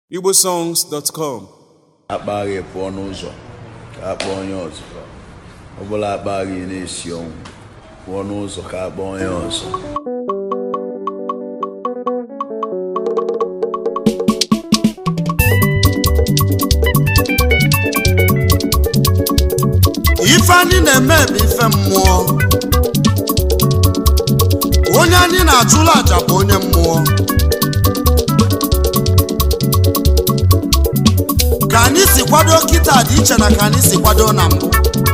igbosongs.com akpaghị pụọ n'ụzọ ka a kpọọ onye ọzọ ọ bụla akpaghị na-esi ọnwụ pụọ n'ụzọ ka a kpọọ onye ọzọ ife anyị na-eme bụ ife mmụọ onye anyị na-achụla aja bụ onye mmụọ ka anyị si kwado kịta dị iche na ka anyị si kwado na mbụ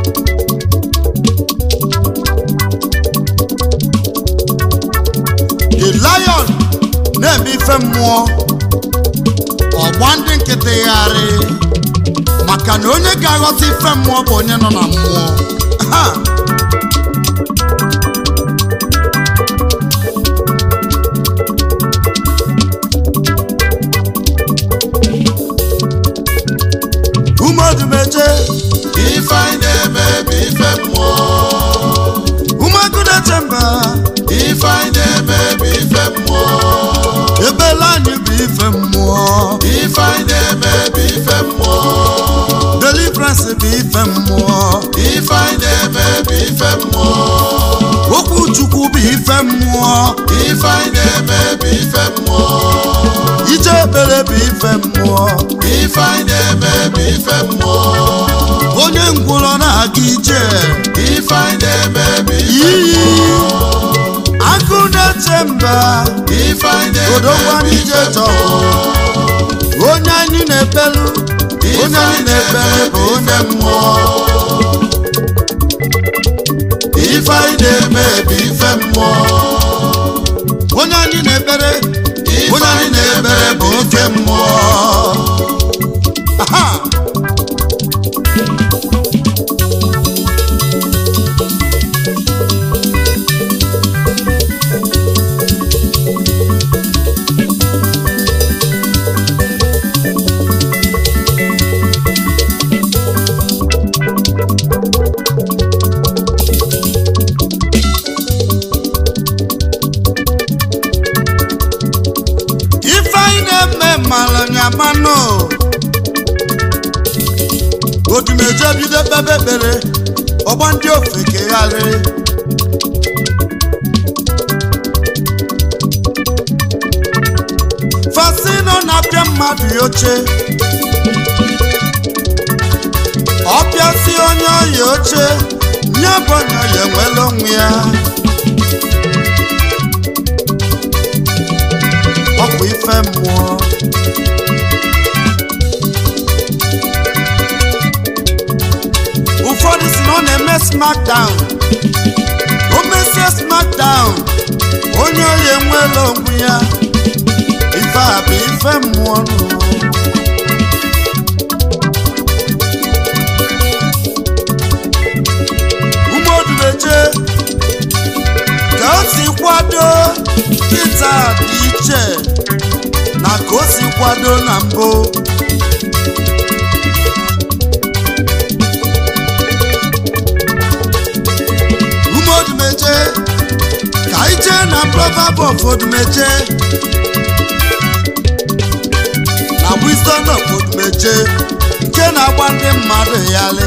the lion na-eme ife mmụọ ọgba ndị nkịtị gharị maka na onye ga-aghọta ife mmụọ bụ onye nọ na mmụọ Ha! umedumeje ife anyị na-eme bụ ife mmụọ umegudeche mba ife anyị na-eme bụ ife mmụọ ebele anyị bụ ife mmụọ ife anyị na-eme bụ ife mmụọ deliverance bụ ife mmụọ ife anyị na-eme bụ ife mmụọ okwu chukwu bụ ife mmụọ ife anyị na-eme bụ ife mmụọ ije ekpere bụ ife mmụọ ife anyị na-eme bụ ife mmụọ onye ngwụrọ na-aga ije ife anyị na-eme bụ ife iyi agụ na-eche mba ife anyị na-eme odogwa bụ n'ije ife chọ onye anyị na-ekpelu onye anyị na-ekpere bụ onye mmụọ ife anyị na-eme bụ ife mmụọ onye anyị na-ekpere ife onye anyị anyị na-ekpere na-eme bụ bụ oke ife mmụọ Aha! ife anyị na-eme malụnyamanụ odumeje bido kpebe ekpere ọgbọ ndị ofe kegharị fasino na-apịa mmadụ ya oche ọpịasị onye ọya oche nye bụ onye ọya enwela onwe ya ọ bụ ife mmụọ ụfọdụ si na ọ na-eme smackdown o mesie smackdown onye oyi enweela onwe ya ife a bụ ife mmụọ nụ. umeodubeje ka o si kwado kịta dị iche na ka o si kwado na mbụ umeodumeje ka anyị jee na proverb of odumeje na wisdom of odumeje nke na-agba ndị mmadụ yali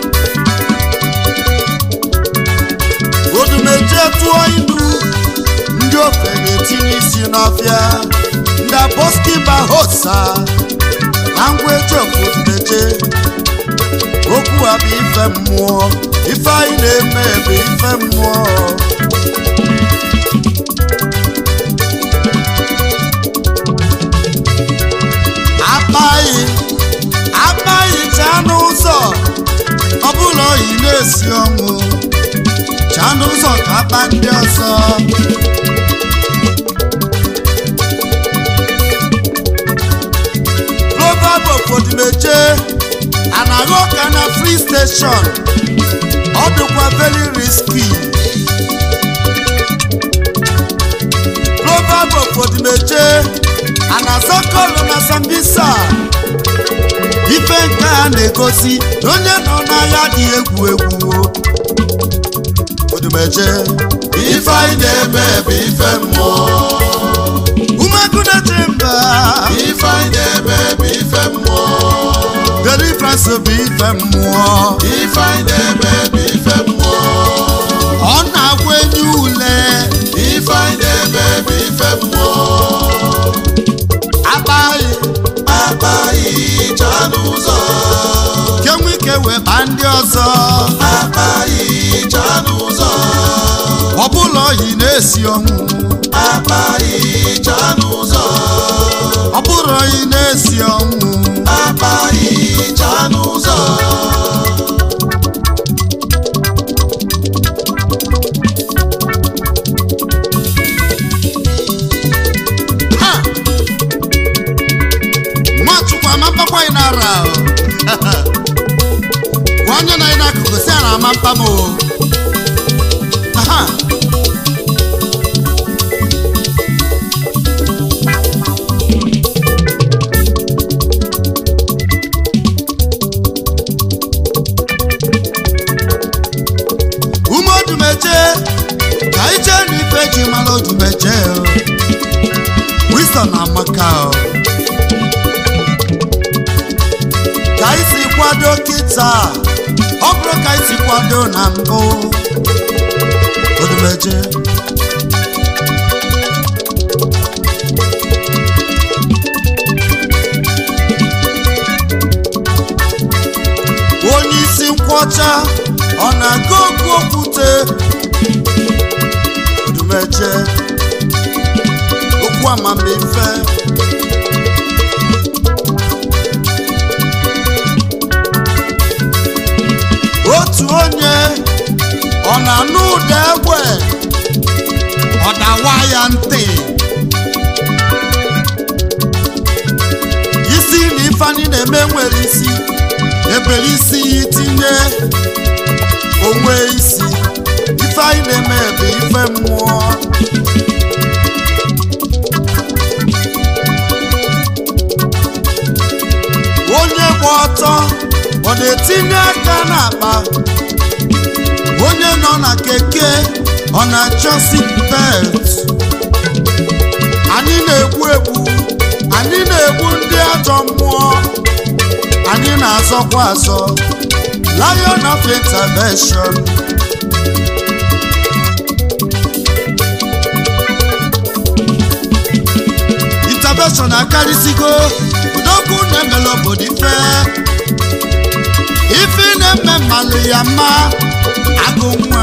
odumeje tụọ ilu ndị ofe na-etinye isi n'ọfịa ndị aboskiba hosa na ngwa eji ofodumeje okwu a bụ ife mmụọ ife anyị na-eme bụ ife mmụọ akpaghị akpaghị chaa n'ụzọ ọ bụla oyi na-esi ọnwụ chaa n'ụzọ ka akpa ndị ọzọ proverb of odimeje anaghị ụka na free station ọ dịkwa very risky proverb of odimeje anazakọlụ na sambisa ife nke a na-egosi na onye nọ n'agha dị egwu egwu odumeje ife anyị na-eme bụ ife mmụọ umegudeche mba ife anyị na-eme bụ ife mmụọ ife anyị na-eme bụ ife mmụọ ọ na-agwa enyi ule ife anyị na-eme bụ ife mmụọ akpaghị akpaghị chaa n'ụzọ kenwe ike wee baa ndị ọzọ akpaghị chaa n'ụzọ ọ bụla oyi na-esi ọnwụ akpaghị chaa n'ụzọ ọ bụrụ oyi na-esi ọnwụ akpaghị chaa n'ụzọ ha nwachukwu amapakwa anyị n'ara o. gwa onye na anyị n'akụkụ si a na ama mpa m o aha ume odumeje ka anyị jee n'ife ji mara odumeje o wisdom amaka o ka anyị si kwado kịta ọ bụrụ ka anyị si kwado na mbụ odumeje onye isi nkwọcha ọ na-aga okwu okwute odumeje okwu amamife otu onye ọ na-anụ ụda egbe ọ dawa ya ntị isi na ifeanyị na-eme nwere isi ebere isi ya itinye onwe isi ife anyị na-eme bụ ife mmụọ onye gba ọtọ ọ na-etinye aka n'akpa onye nọ na keke ọ na-achọ seatbelt anyị na-egbu egbu anyị na-egbu ndị ajọ mmụọ anyị na-azọkwa azọ lion of intervention intervention akarịsịgo udokwu na-emela obodo ife ife na-eme mmalụ ya mma agụ nwa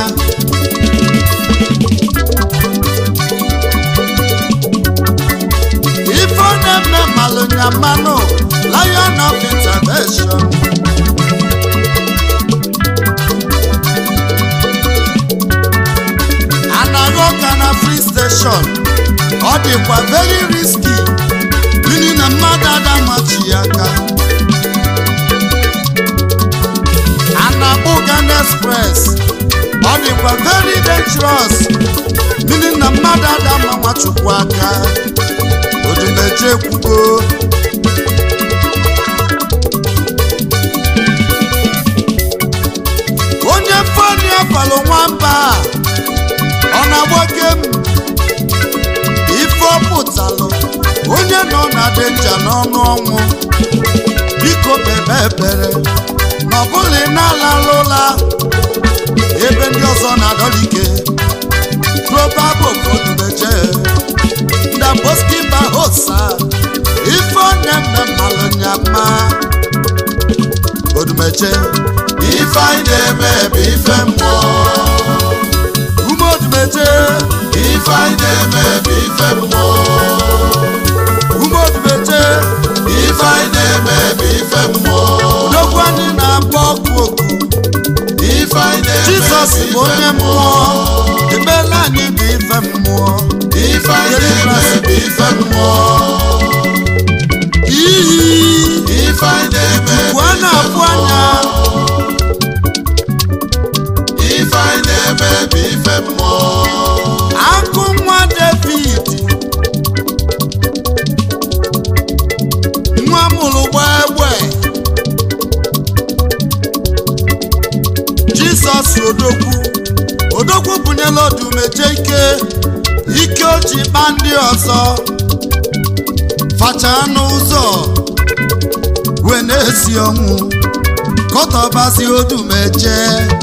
ife ọ na-eme mmalụ ya mmanụ lion of intervention anaghị ụka na free station ọ dịkwa very risky n'ihi na mmadụ adamachi ya aka Anabugan Express ọ dịkwa very dangerous n'ihi na mmadụ adama nwachukwu aka odumeje kwugo onye fani afalụ nwamba ọ na-agboke m ife ọ pụtalụ onye nọ na denja n'ọnụ ọnwụ biko bebe ebere na ọbụla ị na-alalụ ụla ebe ndị ọzọ na-adọlike probabo kodumeje ndaboskimba hosa ife ọ na-eme mmalụ nyama odumeje ife anyị na-eme bụ ife mmụọ ume odumeje ife anyị na-eme bụ ife mmụọ ume odumeje ife anyị na-eme bụ ife mmụọ odogwu anyị na-agba ọkụ oku ife anyị na-eme jizọs bụ bụ onye ife mmụọ ekpela anyị bụ ife mmụọ ife anyị na-eme bụ ife mmụọ iyi ife anyị na-eme bụ a na-afụ anya ife anyị na-eme bụ ife mmụọ akụ nwa david nwa mụrụ gbaa egbe jizọs odogwu odogwu bunyela odumeje ike ike o ji kpa ndị ọzọ facha n'ụzọ wee na-ezi na-esi ọnwụ kọtọbazi odumeje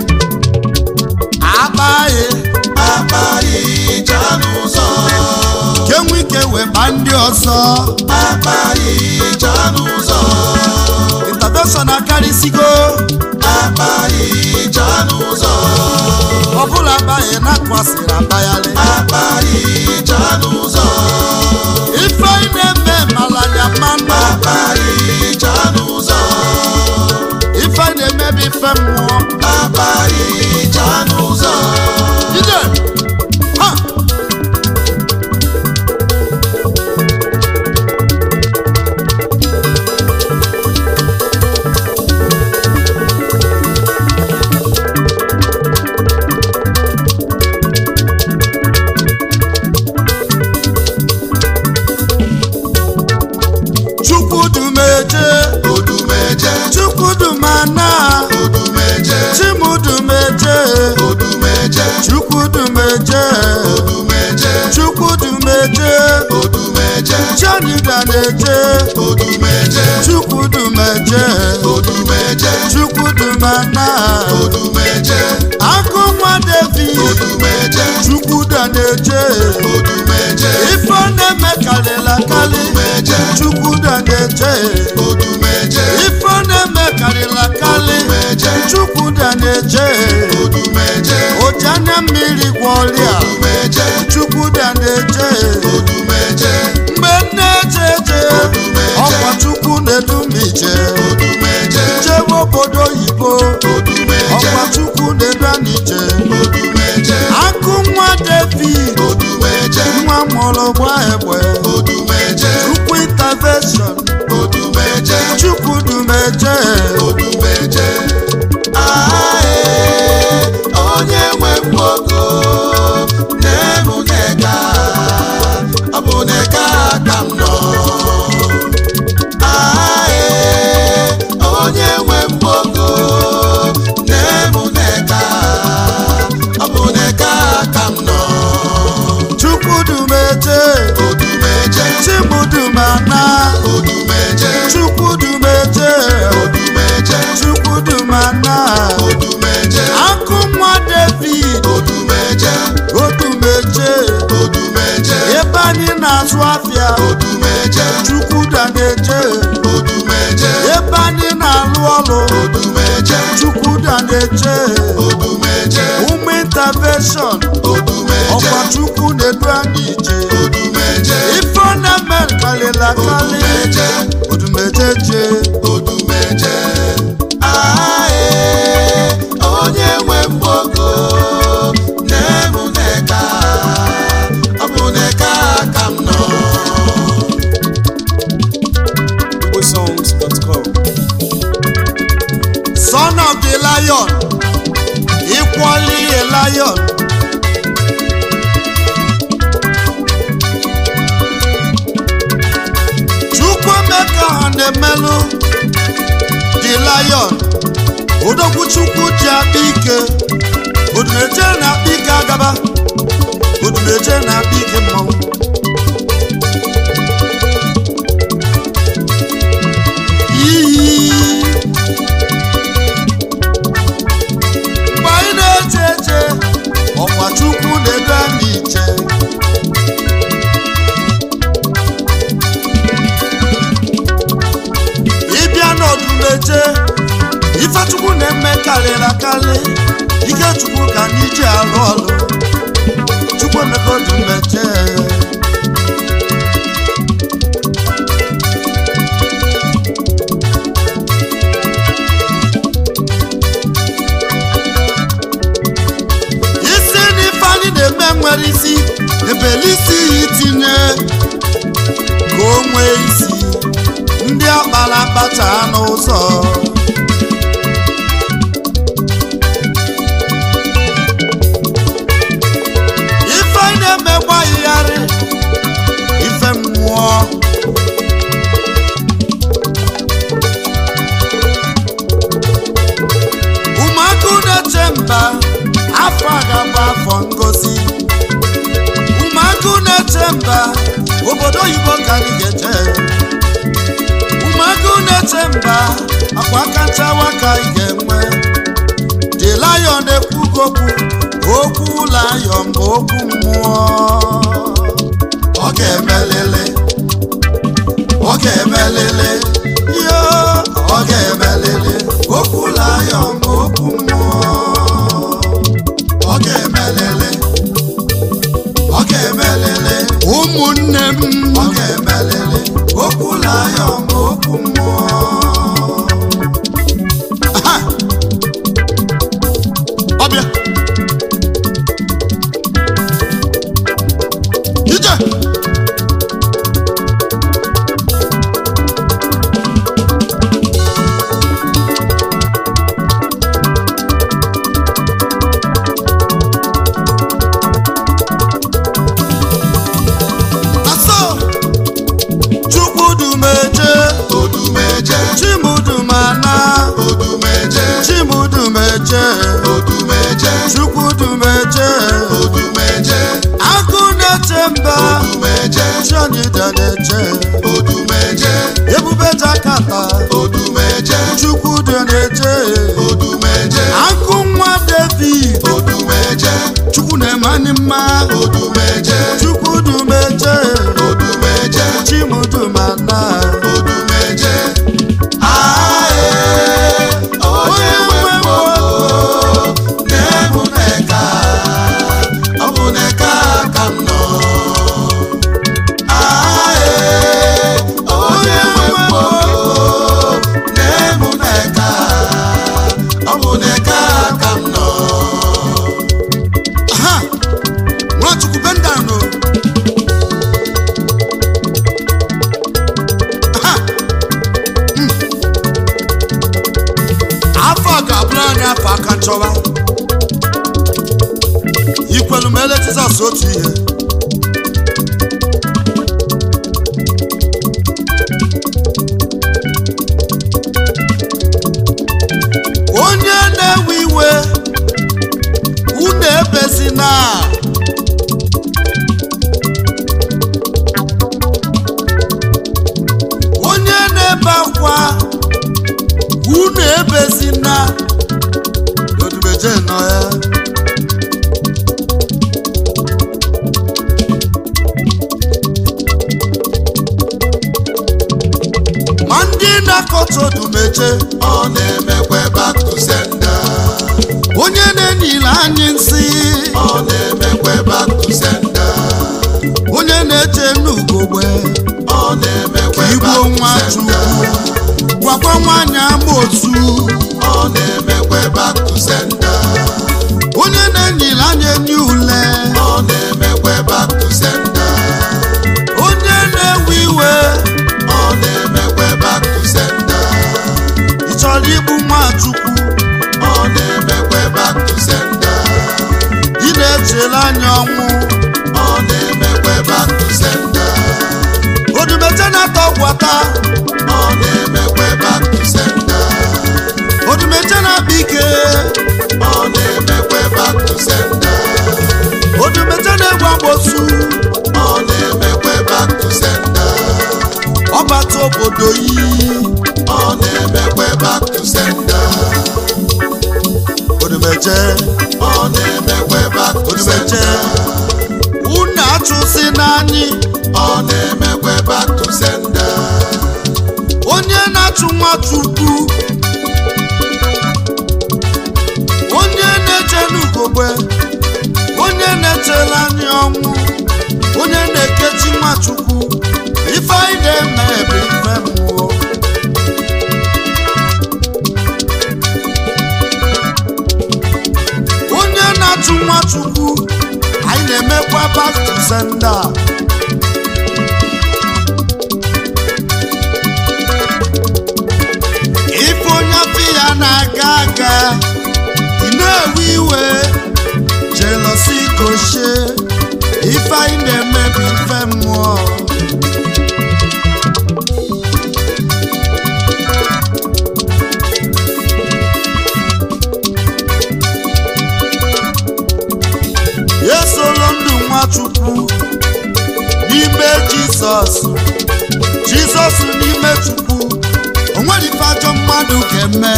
akpaghị akpaghị ije n'ụzọ kenwe ike weba ndị ọzọ akpaghị ije n'ụzọ intervention akarịsịgo akpaghị ije n'ụzọ ọbụla abaghị na-akwasịrị abayalị akpaghị ije n'ụzọ ife anyị na-eme malanya mmanụ akpaghị ije n'ụzọ ife anyị na-emebi ife mmụọ akpaghị ije n'ụzọ ije ha chukwudumeje odumeje chukwudumana odumeje chimudumeje odumeje chukwudumeje odumeje chukwudumeje odumeje chanidaneje odumeje chukwudumeje odumeje chukwudumana odumeje akụnwa david odumeje chukwudaneje odumeje ife na-eme karịla karị odumeje chukwudaneje odumeje ife na-eme karịla karị odumeje chukwudaneje odumeje ojana mmiri gwọrịa odumeje chukwudaneje odumeje mgbe nne-ejeje ọkwa chukwu na-edumije odumeje jebe obodo oyibo odumeje ọkwa chukwu na-edanije odumeje akụ nwa david odumeje nwa mụrụ gba egbe odumeje chukwu intervention odumeje chukwu dumeje odumeje ae onye nwe mgbogo na-emu neka ọ bụ neka ka m nọ ae onye nwe mgbogo na-emu neka ọ bụ neka ka m nọ chukwu dumeje odumeje chimudumana odumeje chukwu dumeje odumeje chukwu dumana odumeje akụ nwa david odumeje odumeje odumeje ebe anyị na-azụ afịa odumeje chukwu daneje odumeje ebe anyị na-alụ ọrụ odumeje chukwu daneje odumeje ụmụ intervention odumeje ọkwa chukwu na-edu anyị ije odumeje ife ọ na-eme karịla karị odumeje odumeje je odumeje ae onye nwe mgbogo na-emu neka ọ bụ neka ka m nọ igbosongs.com son of the lion equally a lion chukwuemeka ha na-emelụ the lion odogwu chukwu ji akpa ike odumeje na-akpa ike agaba odumeje na-akpa ike mmanwụ iyi mgbe anyị na-eche eche ọkwa chukwu na-edu anyị iche ịbịa n'ọdụmeje ifechukwu na-eme karịrị akarị ike chukwu ka anyị ji arụ ọrụ chukwu emeka ọdụmeje isi n'ife anyị na-eme nwere isi ebele isi ya itinye ka o nwee isi ndị akpara akpacha n'ụzọ ife anyị na-eme gbahịgharị ife mmụọ ụmụaka na-eche mba afọ a ga-abụ afọ ngozi ụmụaka na-eche mba obodo oyibo ka anyị ga-eje ụmụaka na-eche mba akwa aka nchawa ka ị ga-enwe the lion ekwugo okwu okwu lion bụ okwu mmụọ ọ ga-emelele ọ ga-emelele yo ọ ga-emelele okwu lion bụ okwu mmụọ ọ ga-emelele ọ ga-emelele ụmụnne m ọ ga-emelele okwu lion bụ okwu mmụọ Aha! ọbịa ije aso chukwudumeje odumeje chimudumana odumeje chimudumeje odumeje chukwudumeje odumeje akụ na-eche mba odumeje chionyida na-eche odumeje ebube jakata odumeje chukwudu na-eche odumeje akụ nwa david odumeje chukwu na-emani mma odumeje chukwudumeje odumeje chimudumana odumeje ae onye nwe mgboko na-ebu n'eka ọ bụ n'eka ka m nọ ae onye nwe mgboko na-ebu n'eka ọ bụ n'eka ka m nọ ha nwachukwu bendano ha Mm. afọ a ga-abụrụ anyị afọ aka nchọwa ikwelu ma ele jizọs otu ihe onye na-ewe iwe unu ebezina onye na-ebe akwa unu ebezina odumeje nọ ya ma ndị na-akọta odumeje ọ na-emekwa back to sender onye na-enyile anyị nsị ọ na-emekwa back to sender onye na-eche n'ugogbe ọ na-emekwa igbo back to nwa sender chukwu gwakwa nwaanyị ama otu ọ na-emekwa back to sender onye na-enyile anyị enyi ule ọ na-emekwa back to sender onye na-ewe iwe ọ na-emekwa back to sender ị chọrọ igbu nwachukwu ọ na-emekwa back to sender ị na-echere anya ọnwụ ọ na-emekwa back to sender odumeje na-ata ọgwata ọ na-emekwa back to sender odumeje na-akpa ike ọ na-emekwa back to sender odumeje na-egwu agbosu ọ na-emekwa back to sender ọbata obodo yi ọ na-emekwa back to sender odumeje ọ na-emekwa back to odumeje sender unu achụsi n'anyị ọ na-emekwa back to sender onye na-achụ nwachukwu onye na-eche n'ugogbe onye na-echere anyị ọnwụ onye na-ekechi nwachukwu ife anyị na-eme bụ ife mmụọ onye na-achụ nwachukwu anyị na-emekwa back to sender ife onye afọ ya na-aga aga ị na-ewe iwe jelosi koshie ife anyị na-emebi ife mmụọ esolo ndụ nwachukwu n'ime jizọs jizọs n'ime chukwu o nwere ife ajọ mmadụ mmadụ ga-eme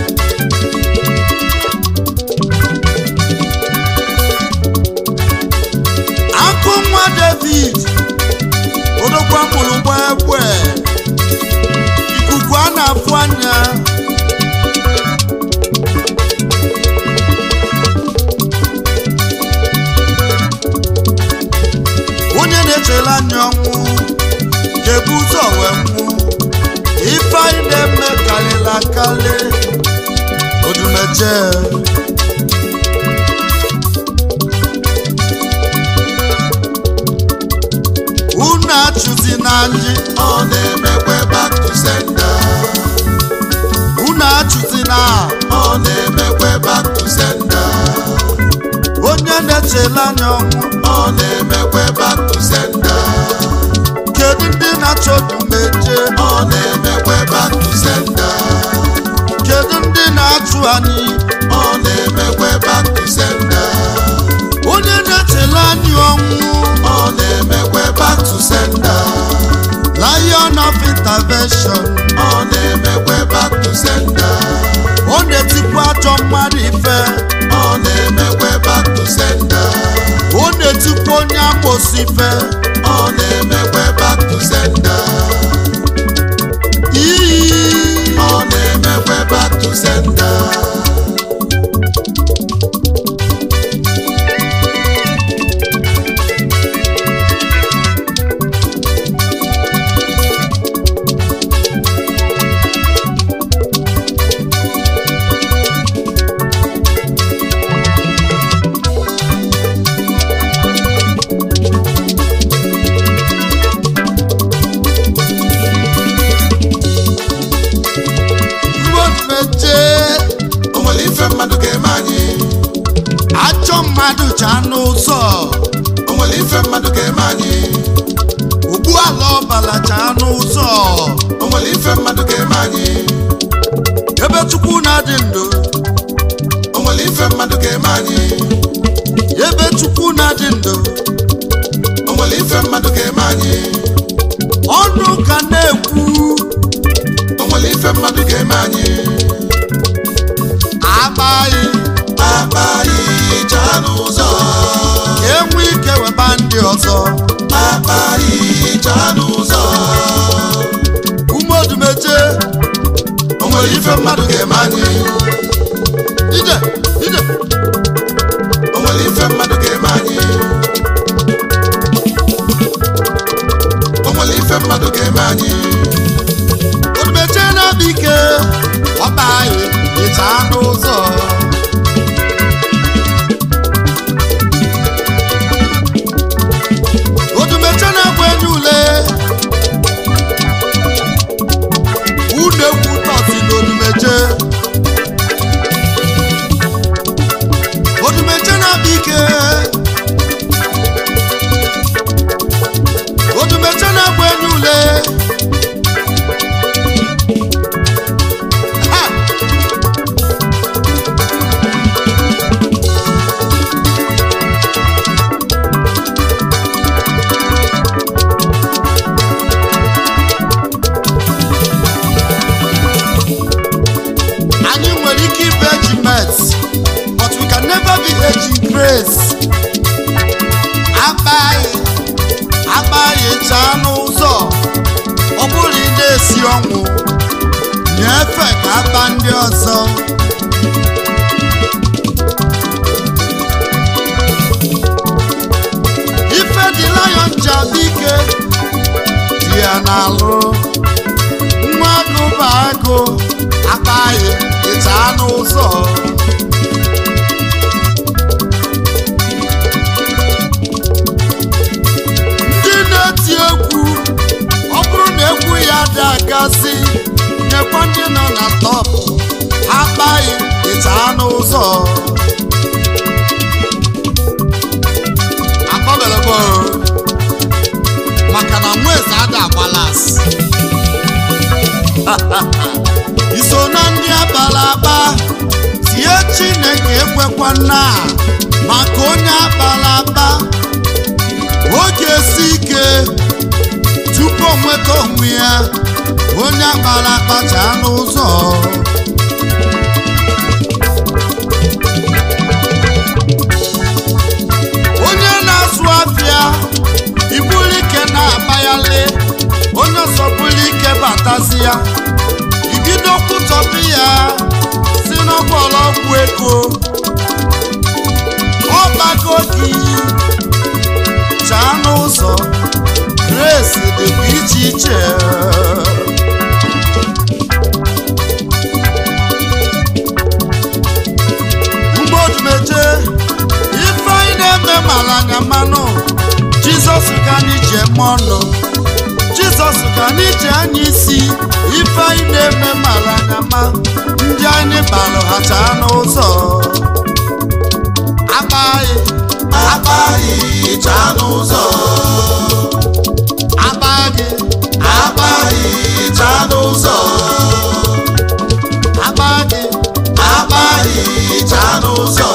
akụ nwa david odokwa mụrụ gba egbe ikuku a na-afụ anya onye na-echere anya ọnwụ ga-ebu ụzọ wee nwụ ife anyị na-eme karịrị akarị odumeje unu achụzi na anyị ọ na-emekwe back to sender unu achụzi na ọ na-emekwe back to sender onye na-echere anya ọnwụ ọ na-emekwe back to sender kedu ndị na-achọ odumeje ọ na-emekwe back to sender kedu ndị na-achụ anyị ọ na-emekwe back to sender onye na-echere anyị ọnwụ ọ na-emekwe back to sender lion of intervention ọ na-emekwe back to sender ọ na-etikwa ajọ mmadụ ife ọ na-emekwe back to sender ọ na-etikwa onye amosi ife ọ na-emekwe back to sender iyi ọ na-emekwe back to sender ruomeje o nwere ife mmadụ ga-eme anyị ajọ mmadụ cha n'ụzọ o nwere ife mmadụ ga-eme anyị ugbu ala ọbala cha n'ụzọ o nwere ife mmadụ ga-eme anyị ebe chukwu na-adị ndụ o nwere ife mmadụ ga-eme anyị ebe chukwu na-adị ndụ o nwere ife mmadụ ga-eme anyị ọnụ ka na-ekwu o nwere ife mmadụ ga-eme anyị agbaghị akpa anyị chaa n'ụzọ ka enwe ike weba ndị ọzọ akpa anyị chaa n'ụzọ umeodumeje o nwere ife mmadụ ga-eme anyị ije ije o nwere ife mmadụ ga-eme anyị o nwere ife mmadụ ga-eme anyị odumeje na-abịa ike ọba anyị ịcha n'ụzọ odumeje na-agba enye ule unu egwu tọsi n'odumeje odumeje na-abịa ike odumeje na-agba enye ule Ha! anyị nwere ike ịbụ ejimet but we can never be eji grace akpaghị akpaghị chaa n'ụzọ ọ bụrụ ị na-esi ọnwụ nyefe ka akpa ndị ọzọ ife dị lion ji abịa ike dị ya n'alụ nwa agụ bụ agụ akpaghị ịcha n'ụzọ ndị na-eti egwu ọ bụrụ na egwu ya dị agasị nyekwa ndị nọ na top akpaghị ịcha n'ụzọ akpọbelebo maka na nweze ada agbalas iso na ndị abala aba tie chineke ekwekwa na maka onye abala aba oge esi ike tupu o nweta onwe ya onye akpara akpacha n'ụzọ onye na-azụ afịa ibuli ike na-akpayali onye ọsọbuli ike batazi ya ibido kwutọpụ ya si n'ọgbọlọgwụ ego ọgbago gị chaa n'ụzọ grace dịkwa iche iche mgbodumeje ife anyị na-eme mara anya mmanụ jizọs ka anyị ji eme ọnụ jizọs ka anyị ji anya isi ife anyị na-eme mara anya ma ndị anyị balụ ha chaa n'ụzọ agbaghị akpaghị chaa n'ụzọ agbaghị akpaghị chaa n'ụzọ agbaghị akpaghị chaa n'ụzọ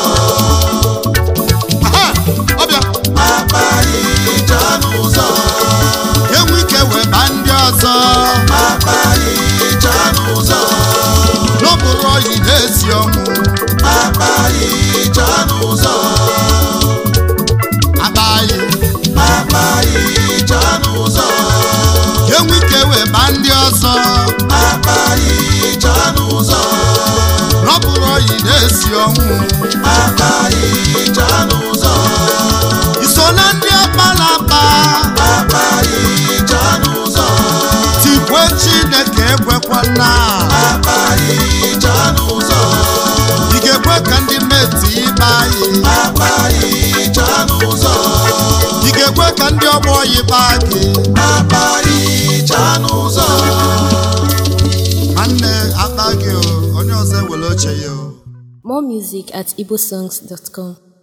aha ọbịa akpaghị chaa n'ụzọ enwe ike wee baa ndị ọzọ akpaghị chaa n'ụzọ n'okporo oyi na-esi ọnwụ akpaghị chaa n'ụzọ agbaghị akpaghị chaa n'ụzọ enwe ike wee baa ndị ọzọ akpaghị chaa n'ụzọ n'okporo oyi na-esi ọnwụ akpaghị chaa n'ụzọ iso na ndị akpala akpa akpaghị chaa n'ụzọ tikwe chineke ekwekwana akpaghị chaa n'ụzọ ị ga-ekwe ka ndị meti ịba anyị akpaghị chaa n'ụzọ ị ga-ekwe ka ndị ọgbọ yiba gị akpaghị chaa n'ụzọ nwanne akpa gị o onye ọzọ ewere oche ya o More music at igbosongs.com.